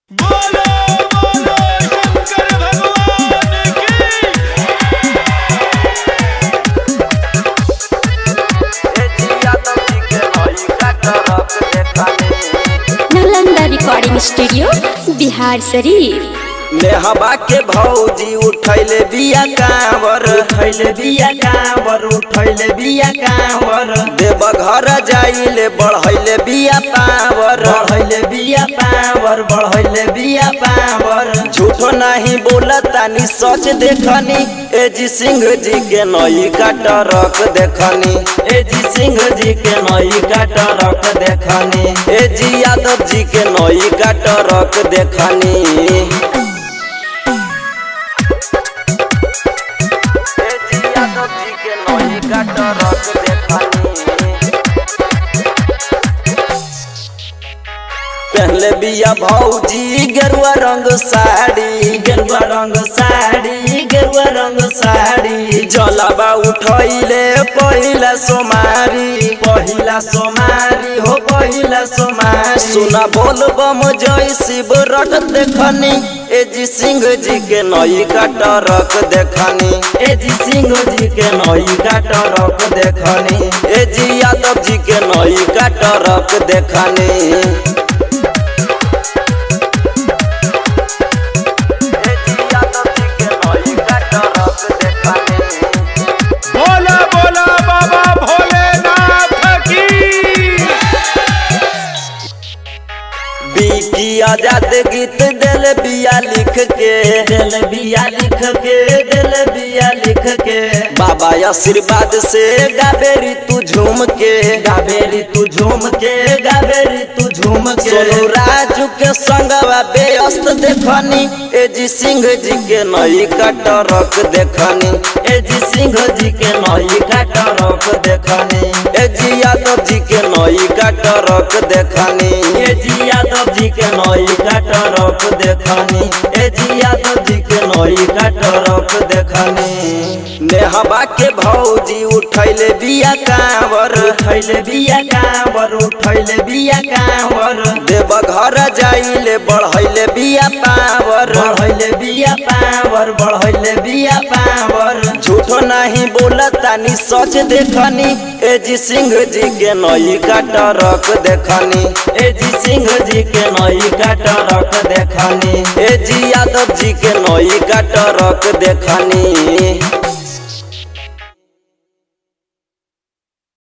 बोलो बोलो शंकर भगवान की नालंदा रिकॉर्डिंग स्टूडियो बिहार शरीफ नेहबा के भौजी उठैले बिया कांवर उठैले बिया कांवर उठैले बिया कांवर देव घर जाइले बढ़ैले बिया पावर बढ़ैले बिया पावर बढ़ैले बिया पावर झूठो नहीं बोलतानी सच देखनी ए जी सिंह जी के नई का टरक देखनी ए जी सिंह जी के नई का टरक देखनी ए जी यादव जी के नई का टरक देखनी यादव जी के नई का टरक देखनी पहले बिया भौजी गेरुआ रंग साड़ी गेरुआ रंग साड़ी गेरुआ रंग साड़ी जलाबा उठैले पहिला सोमारी पहिला सोमारी हो पहिला सोमारी सुना बोल बम जय शिव रट देखनी ए जी सिंह जी के नई का टरक देखनी ए जी सिंह जी के नई का टरक देखनी ए जी यादव जी के नई का टरक देखनी बोला बोला बाबा भोलेनाथ की बीकी आजाद गीत दिल बिया लिख के दिल बिया लिख के दिल बिया लिख के बाबा आशीर्वाद से गाबेरी तू झूम के गाबेरी तू झूम के गाबेरी तू झूम के सोनू राजू के संगवा बेअस्त देखनी ए जी सिंह जी के नई का टरक देखनी ए जी सिंह जी के नई का टरक देखनी ए जी यादव जी के नई का टरक देखनी ए जी यादव जी के नई का टरक देखनी ए जी यादव जी के नई का टरक देखनी नेहबा के भौजी उठैले बिया कांवर उठैले बिया कांवर उठैले बिया कांवर देव घर जाइले बढ़ैले बिया पावर बढ़ैले बिया पावर बढ़ैले बिया पावर झूठो नहीं बोलतानी सच देखनी ए जी सिंह जी के नई का टरक देखनी ए जी सिंह जी के नई का टरक देखनी ए जी यादव जी के नई का टरक देखनी